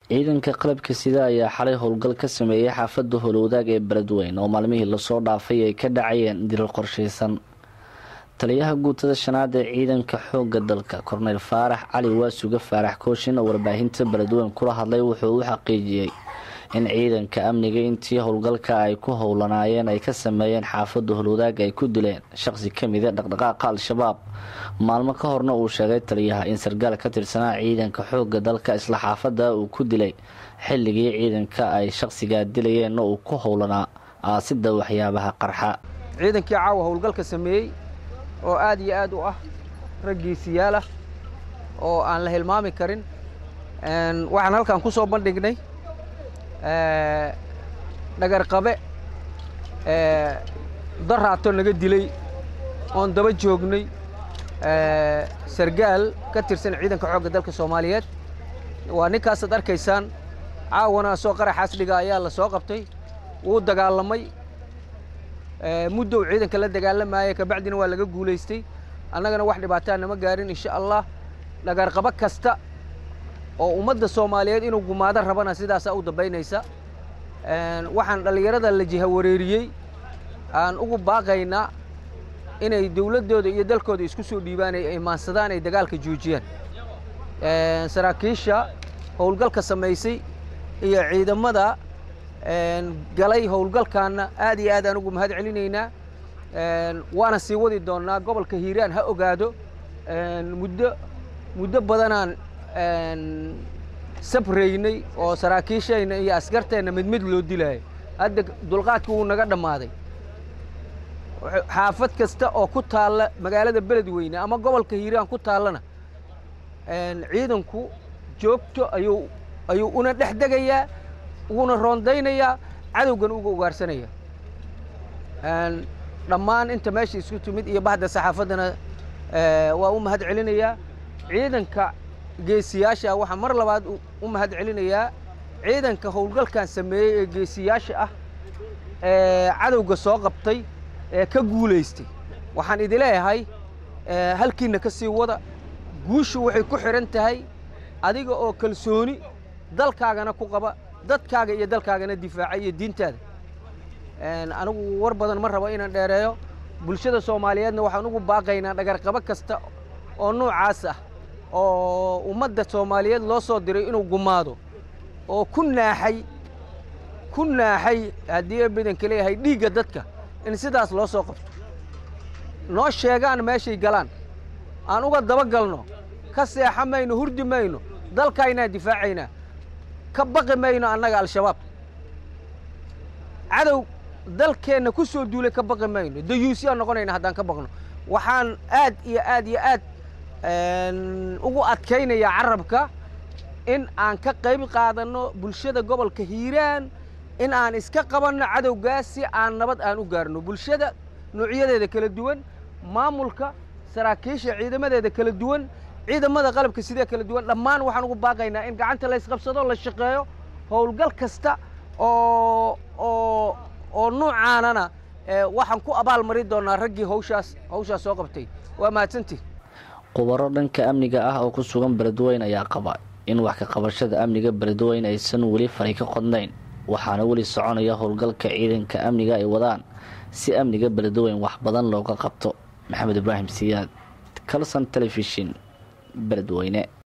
ciidanka qalabka sida ayaa xalay howlgal ka sameeyey xaafadda howlwadaag ee beledweyn oo maalmihii lasoo dhaafay ay ka dhacayeen dilal qorshaysan taliyaha guutada shanaad ee ciidanka xoogga dalka korneyl faarax cali waasuga faarax kooshin oo warbaahinta beledweyn kula hadlay wuxuu u xaqiijiyey in ciidanka amniga intii howlgalka ay ku howlanaayeen ay ka sameeyeen xaafadda howlwadaag ay ku dileen shaqsi ka mida dhaqdhaqaaqa al-shabaab maalmo ka horna uu sheegay taliyaha in sargaal ka tirsanaa ciidanka xoogga dalka isla xaafadda uu ku dilay xilligii ciidanka ay shaqsigaa dilayeenna uu ku howlanaa aasidda waxyaabaha qarxa ciidankii caawa howlgalka sameeyey oo aad iyo aad u ah raggiisiyaal ah oo aan la hilmaami karin waxaan halkan ku soo bandhignay dhagarqabe daraato naga dilay oon daba joognay sargaal ka tirsan ciidanka xoogga dalka soomaaliyeed waa ninkaasaad arkaysaan caawana soo qaraxaas dhiga ayaa la soo qabtay wuu dagaalamay muddow ciidanka la dagaalamayay kabacdina waa laga guulaystay annagana wax dhibaataa nama gaarin insha allah dhagarqabo kasta oo ummadda soomaaliyeed inuu gumaado rabana sidaasaa u dambaynaysa waxaan dhallinyarada la jiha wareeriyey aan ugu baaqaynaa inay dowladdooda iyo dalkooda isku soo dhiibaan ay imaansadaan ay dagaalka joojiyaan saraakiisha howlgalka samaysay iyo ciidamada galay howlgalkaanna aad iyo aad aan ugu mahad celinaynaa waana sii wadi doonnaa gobolka hiiraan ha ogaado muddo muddo badanaan sabraynay oo saraakiishayna iyo askarteenna mid mid loo dilaayo hadda dulqaadki wuu naga dhammaaday xaafad kasta oo ku taalla magaalada beledweyne ama gobolka hiiraan ku taallana ciidanku joogto ayuu ayuu una dhex degayaa uuna roondaynayaa cadowgan uga ugaarsanaya dhammaan inta meesha isku timid iyo bahda saxaafaddana waa u mahad celinayaa ciidanka geesiyaasha waxaa mar labaad u mahad celinayaa ciidanka howlgalkan sameeyey ee geesiyaasha ah ee cadowga soo qabtay ee ka guulaystay waxaan idi leeyahay halkiinna ka sii wada guushu waxay ku xidhan tahay adiga oo kalsooni dalkaagana ku qaba dadkaaga iyo dalkaagana difaaca iyo diintaada anigu war badan ma rabo inaan dheereeyo bulshada soomaaliyeedna waxaan ugu baaqaynaa dhagarqabo kasta oo noocaas ah oo ummadda soomaaliyeed loo soo diray inuu gumaado oo ku naaxay ku naaxay haddii badanka leeyahay dhiigga dadka in sidaas loo soo qabto noo sheegaan meeshay galaan aan uga daba galno ka seexa mayno hurdi mayno dalkaynaan difaacaynaa ka baqi mayno annaga al-shabaab cadow dalkeenna ku soo duulay ka baqi mayno dayuusyaan noqonayna haddaan ka baqno waxaan aad iyo aad iyo aad ugu adkaynayaa carabka in aan ka qayb qaadanno bulshada gobolka hiiraan in aan iska qabanno cadowgaas si aan nabad aan u gaarno bulshada noocyadeeda kala duwan maamulka saraakiisha ciidamadeeda kala duwan ciidamada qalabka sidee kala duwan dhammaan waxaan ugu baaqaynaa in gacanta la ysqabsado la shaqeeyo howlgal kasta oo oo oo nuucaanana waxaan ku abaal mari doonaa raggii hawshaas hawshaas soo qabtay waa mahadsantii khubaro dhanka amniga ah oo ku sugan beledweyn ayaa qaba in wax ka qabashada amniga beledweyn aysan weli fari ka qodnayn waxaana weli soconaya howlgalka ciidanka amniga ay wadaan si amniga beledweyn wax badan looga qabto maxamed ibraahim siyaad calson telefishin beledweyne